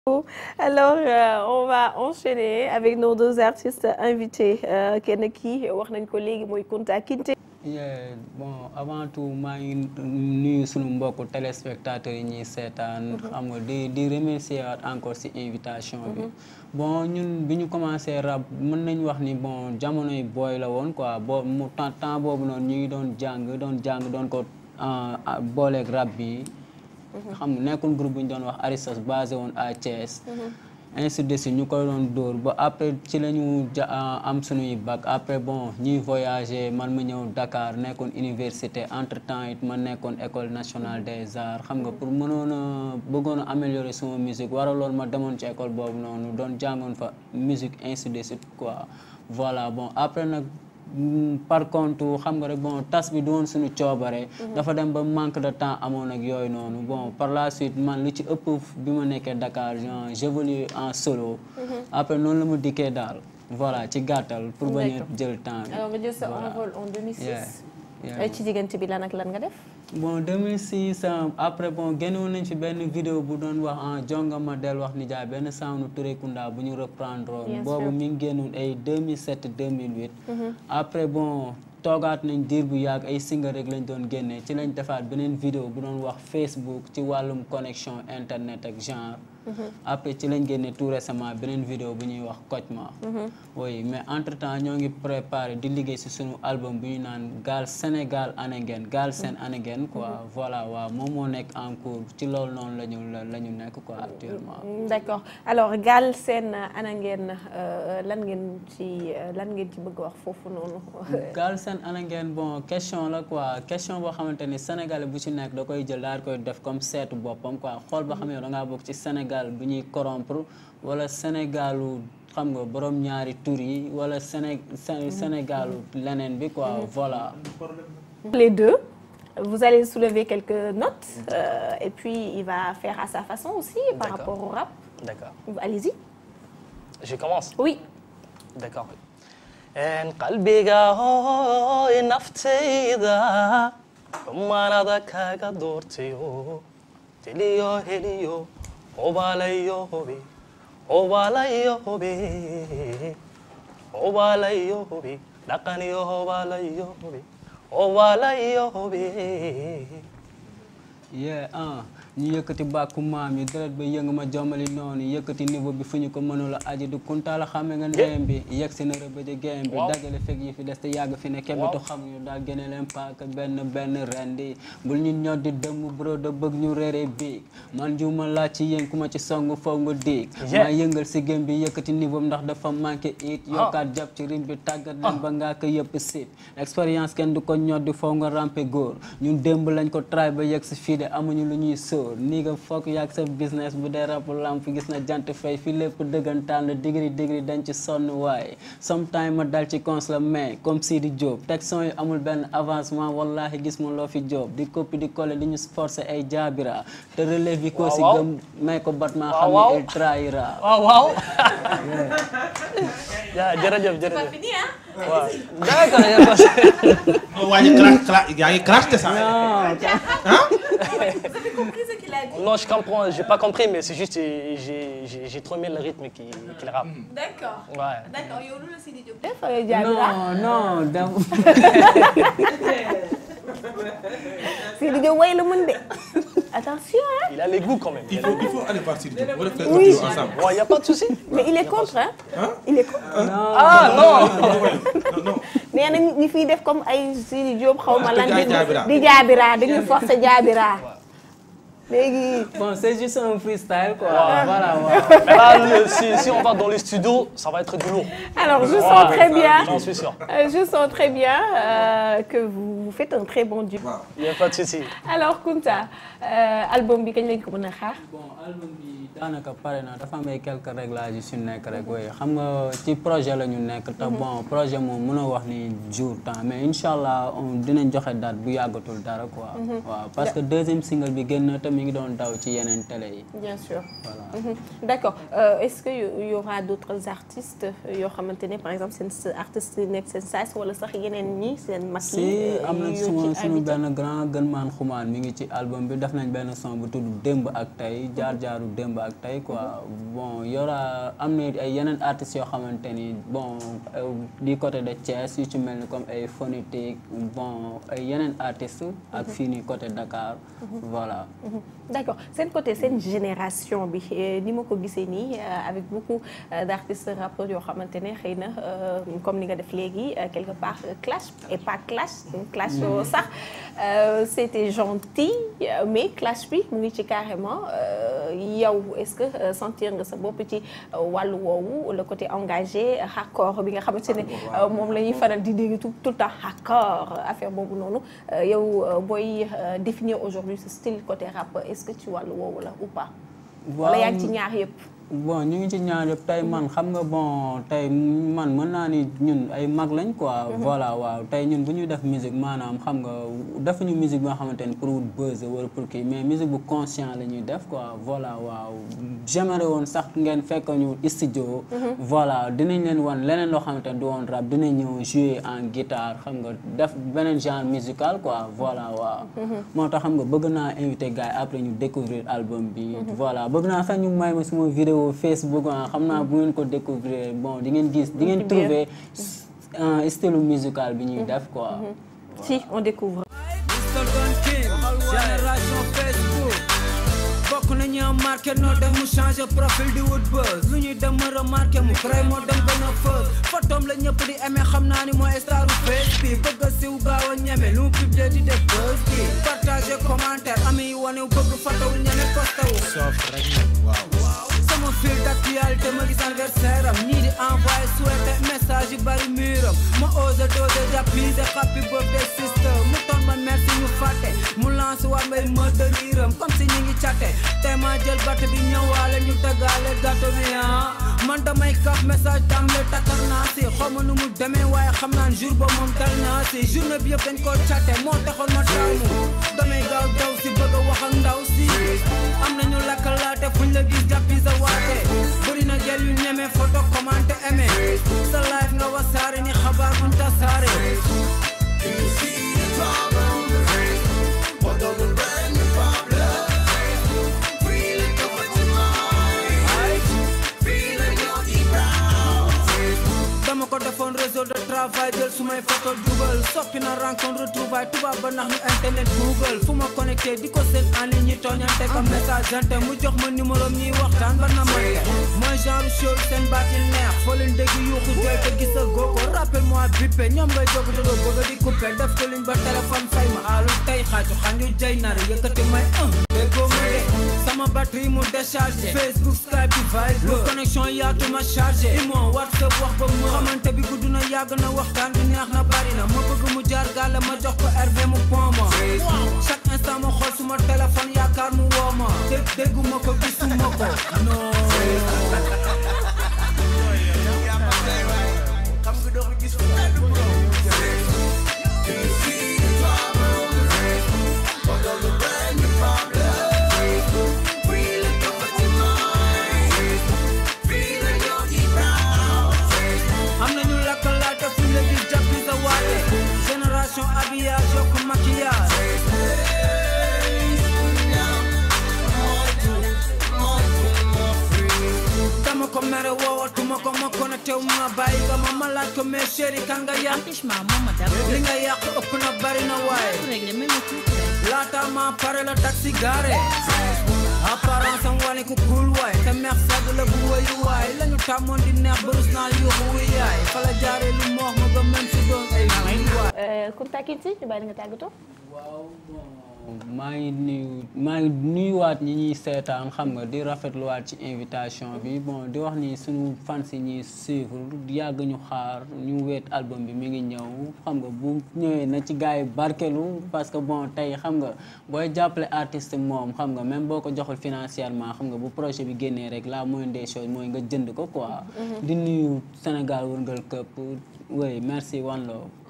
alors euh, on va enchaîner avec nos deux artistes invités kenn kii wax nañ ko léegi mooy Kunta Kinte. Yeah, bon avant tout maa ngi nuyu sunu mbokku téléspectateurs yi ñuy seetaan. xam nga di di remercier encore ci invitation bi. bon ñun bi ñu commencé rap mën nañ wax ni bon jamonoy booy la woon quoi boo mu temps temps boobu noonu ñu ngi doon jàng doon jàng doon ko booleeg rap bi. xam nga nekkul groupe bu ñu doon wax Aristos basé woon à Thiès. ainsi de suite ñu ko doon dóor ba après ci la ñu ja am suñuy bac après bon ñuy voyager man ma ñëw Dakar nekkoon université entre temps it ma nekkoon école nationale des arts xam nga pour mënoon a bëggoon a améliorer sama musique waraloon ma demoon ci école boobu noonu doon jàngoon fa musique ainsi de suite quoi voilà bon après nag. par contre xam nga rek bon tas bi du woon suñu coobare. dafa dem ba manque de temps amoon ak yooyu noonu bon par la suite man li ci ëpp bi ma nekkee Dakar j'évolue en solo. après noonu la ma dikkee daal voilà ci gàttal. pour bañ a jël temps bi. alors nga jël sa envol en 2006. ci diggante bi lan ak lan nga def. bon 2006 après bon génnoon nañ fi benn vidéo bu doon wax en jongama del wax ni jaay benn sound Touré Kunda bu ñu reprendre woon boobu mi ngi génnoon ay 2007 2008 après bon toogaat nañ diir bu yàgg ay single rek lañ doon génnee ci lañ defaat beneen vidéo bu doon wax Facebook ci wàllum connexion internet ak genre après ci lañ génne tout récemment beneen vidéo bu ñuy wax Kocma oui mais entre temps ñoo ngi préparé di liggéey si sunu album bu ñu naan gaal Sénégal Anengen gaal seen Anengen quoi voilà waaw moom moo nekk en cours ci loolu noonu la ñu la ñu nekk quoi actuellement d'accord alors gaal seen Anengen lan ngeen ci lan ngeen ci bëgg wax foofu noonu gaal seen Anengen bon question la quoi question boo xamante ni sénégalais bu ci nekk da koy jël daal koy def comme seetu boppam quoi xool ba xam ne da ngaa bokk ci Sénégal bu ñuy corrompre wala Sénégalu xam nga borom ñaari tur yi wala Séné Sénégalu leneen bi quoi voilà. les deux vous allez soulever quelques notes euh, et puis il va faire à sa façon aussi par rapport au rap. D'accord. Allez-y. Je commence. Oui. D'accord. En qalbiga hooy naftayda manada kaga doortayo tiliyo heliyo obalayo hobi obalayo hobi obalayo hobi dhaqaniyo obalayo hobi obalayo hobi yeah ah ñu yëkkati bàkku maam yi deret ba yëngu ma jommali noonu yëkkati niveau bi fu ñu ko mënula aji du kuntaala xame nga ndeyam bi yegg si na rëbëje game bi dagale fekk yi fi des te yàgg fi ne kebetu xam ñu daal génne leen paaka benn benn rendi bul ñu ñor di dëmm bro da bëgg ñu réere biig man juuma laaj ci yéen ku ma ci song faw nga diig maa yëngal si game bi yëkkati niveau ndax dafa manqué it yokkaat jàpp ci rim bi tàggat leen ba ngaa ko yëpp sit expérience kenn du ko ñor di faw nga rampe góor ñun démb lañ ko try ba yegg si fii de amuñu lu ñuy sóor nii nga foog yàgg sa business bu dee rap lamp gis na jant fay fi lépp dëggantaan la digri digri dañ ci sonn waaye sometime ma dal ci cons la mais comme si di Diop teg son yi amul benn avancement wallahi gis ma loo fi Diop di copie di coller di ñu forcer ay jaabira te relève yi ko si gëm may ko bat maa xam ne il trahira waaw waaw ja jërëjëf jërëjëf waaw d'accord waa ñu crash yaa ngi crash de ça. Non, je comprends, j'ai pas compris, mais c'est juste, j'ai j'ai trop aimé le rythme qu'il qu'il rappe. D'accord. Ouais. D'accord yow lu la Sidi Diop def. non non dem Sidi Diop way la mën de attention hein. Il a les goûts quand même. il faut il faut aller voir Sidi Diop. on va faire Oui. audio ensemble. Bon, il n'y a pas de souci. mais il est contre hein. il est contre. Ah non non non. nee na ñi fiy def comme ay Sidi Diop xaw ma lan Di jaabira. di jaabira dañuy forcer jaabira léegi. bon c'est juste un freestyle quoi voilà waaw Mais là, le- si, si on va dans les studios, ça va être du lourd. alors je Ouais, sens très bien J'en suis sûr. euh, je sens très bien euh, que vous vous faites un très bon duo. waaw. Il n'y a pas de souci. alors Kunta euh, album bi kañ lañ ko mën a xaar. bon album bi daanaka pare na dafa am ay quelques réglages yu si nekk rek oui xam nga ci projet la ñu nekk te bon projet moom mënoo wax ni jour temps mais incha allah on dinañ joxe date bu yàggatul dara quoi. waaw parce que deuxième single bi génn na te mi ngi doon daw ci yeneen télé yi. bien sûr. voilà Mhm. d'accord euh, est-ce que y y aura d'autres artistes yoo xamante ne par exemple seen artistes yi nekk seen saas wala sax yeneen ñi seen mag yi. si am am na suma suñu benn grand gën maan xumaan mi ngi ci album bi def nañ benn son bu tudd démb ak tey jaar jaaru démb ak tey quoi bon yora am na ay yeneen artistes yoo xamante ni bon du côté de Thiès yu ci mel ni comme ay phonétique bon ay yeneen artistes ak fii nii côté Dakar voilà d'accord seen côté seen génération bi ni ma ko gisee nii avec beaucoup d'artistes rappeurs yoo xamante ne xëy na comme ni nga def léegi quelque part clash et pas clash clash sax c'était gentil mais clash bi mu ngi ci carrément yow est-ce que sentir nga sa bopp ci wàllu woowu le côté engagé hardcore bi nga xamante ne moom la ñuy faral di dégg tout tout le temps hardcore affaire boobu noonu yow booy définir aujourd'hui ce style côté rap est-ce que ci wàllu woowu la ou pas wala yaa ngi ci ñaar yëpp bon ñu ngi ci ñaar yëpp tey man xam nga bon tey man mën naa ni ñun ay mag lañ quoi. voilà waaw tey ñun bu ñuy def musique maanaam xam nga defuñu musique boo xamante ni pour wut buzz wala pour kii mais musique bu conscient la ñuy def quoi voilà waaw. j'aimerais woon sax ngeen fekk ñu studio. voilà dinañ leen wan leneen loo xamante ni du woon rap dinañ ñëw jouer en guitare xam nga def beneen genre musical quoi voilà waaw. moo tax xam nga bëgg naa invité gars yi après ñu découvrir album bi. voilà bëgg naa sax ñu may ma suma vidéo Facebook ah xam naa bu ngeen ko découvrir bon di ngeen gis di ngeen trouver style musical bi ñuy def quoi. si on découvre. génération Facebook bokk nañu marqué noo def mu changé profil di wut buzz lu ñuy dem ma remarqué mu créé moo dem gën a fës photom la ñëpp di aimé xam naa ni mooy staru face bi bëgg a siw gaaw a ñeme lu mu publié di def buzz bi partagé commentaire ami yi wane bëgg fatawul ñeme posté wu sama fil d'actualité ma gis anniversaire am ñii di envoyé souhaité message yi bari muram ma osé dosé jàppise happy birthday sister mu toon ma merci ñu fàtte mu lancé waa mbay ma dëriiram comme si ñi ngi cate tey ma jël batt bi ñëwaale ñu tëggaale gâteau bi ah man damay kaf message tàmbale takkar naa si xaw ma nu mu demee waaye xam naan jour ba moom dal naa si journée bi yëpp dañ koo cate moo taxoon ma taamu damay gaaw daw si bëgg a wax ak ndaw si am nañu lakkalaate fuñ la gis jàppi sa waate bëri na gel yu ñeme photo commenté aimé sa live nga wasaare ni xabaar buñ tasaare dama ko defoon réseau de travail jël sumay photo dugal soppi na rencontre retrouvaille tubaab ba nax ñu internet google fu ma connecté di ko seen en ligne ñi tooñante comme message ante mu jox ma numéro ñuy waxtaan ba na mante mooy genre show seen baati neex foo leen dégg yuuxu jooy te gis a goo ko rappel moi bippe ñoom ngay jóg te doo bëgg di coupé def ko liñ ba téléphone fay ma aalu tey xaaju xanju jay nar yëkkati may un déggoo ma de sama batterie mu déchargé Facebook Skype bi vibe lu connexion yaatu ma chargé imo WhatsApp wax ba mu xamante bi gudd na yàgg na waxtaan bi neex na bari na ma bëgg mu jaar gàlle ma jox ko RV mu pont ma chaque instant ma xool suma téléphone yaakaar mu woo ma dégg dégguma ko gisuma ko non am nañu lakkalaate fu ñu la gis jàppi sa waate génération habillage yokk maquillage dama ko mere woowatuma ko ma connecté wu ma bàyyi nga ma ma laaj ko mais chéri kan nga yàq Empêchement, moom ma dara. li nga yàq ëpp na bari na waaye Régler même le tout. laata ma pare la taxi garé apparence am wane ku cool waay te meex sedd la bu wayu waay lañu tàmmoon di neex barus naa yuuxu wu yaay fa la jaaree lu moox ma ba même si doon ay wuy waay Kunta Kinte ñu bàyyi nga tàggatoo. waaw bon maa ngi nuyu maa ngi nuyuwaat ñi ñuy seetaan xam nga di rafetluwaat ci invitation bi bon di wax ni suñu fans yi ñuy suivre yàgg ñu xaar ñu weet album bi mi ngi ñëw xam nga bu ñëwee na ci gars yi barkelu parce que bon tey xam nga booy jàppale artiste moom xam nga même boo ko joxul financièrement xam nga bu projet bi génnee rek la moindre des choses mooy nga jënd ko quoi. di nuyu Sénégal wërngal këpp oui merci one love